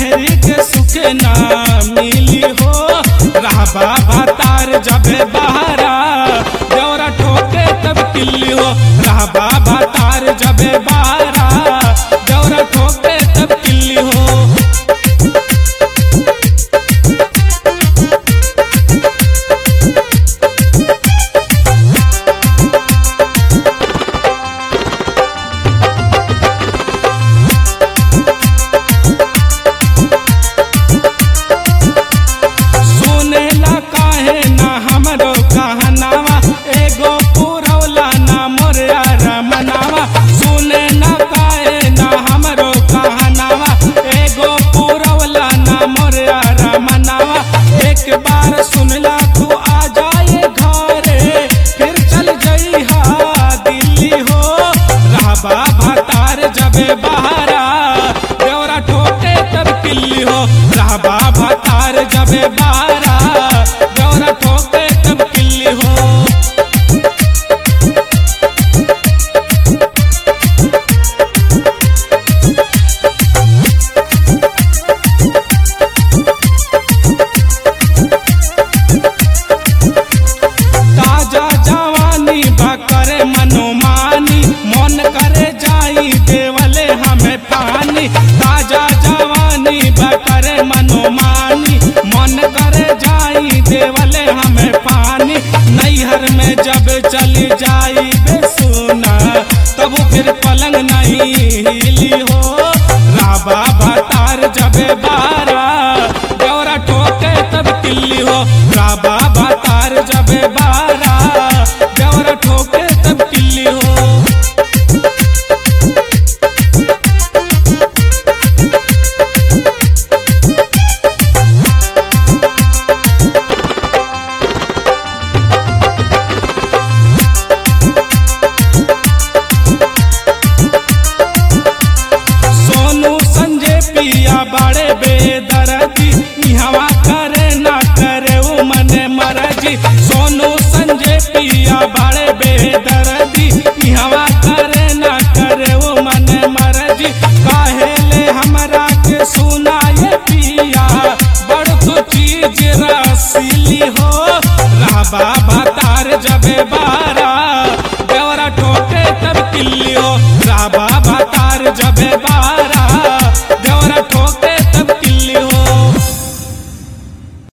मेहरी के सुखे ना मिली हो रहबा भातार जबे बहारा देवरा ठोके तब किल्ली हो रहबा भातार जबे बहारा देवरा ठोके तब किल्ली हो सुनेला काहे ना हमरो कहनावा एगो पुरौला ना मोरया रमनावा सुने ना काहे ना हमरो कहनावा एगो पुरौला ना मोरया रमनावा एक बार सुनला तू आ जाए घरे फिर चल जइहा दिल्ली हो रहबा भातार जबे बहारा देवरा ठोके तब किल्ली हो रहबा भातार जबे बहारा देवरा ठोके तब किल्ली हो ताजा जवानी बा करे मनोमानी मन करे जाई देवले हमें पानी ताजा जवानी बा करे मनोमानी मन करे जाई देवले हमें पानी नैहर में जब चली जाई बेसुना तब फिर पलंग नहीं हिली हो राबा भातार जबे बारा गौरा ठोके तब किल्ली हो राबा भातार जबे बारा गौरा ठोके तब किल्ली हो सोनू संजय पिया बड़े बेदरजी इहवा करे ना करे वो मने मरजी सोनू संजय पिया बड़े बेदरजी इहवा करे ना करे वो मने मरजी काहेले हमरा के सुनाए पिया बड़ तो चीज रसीली हो रहबा भातार जबे बा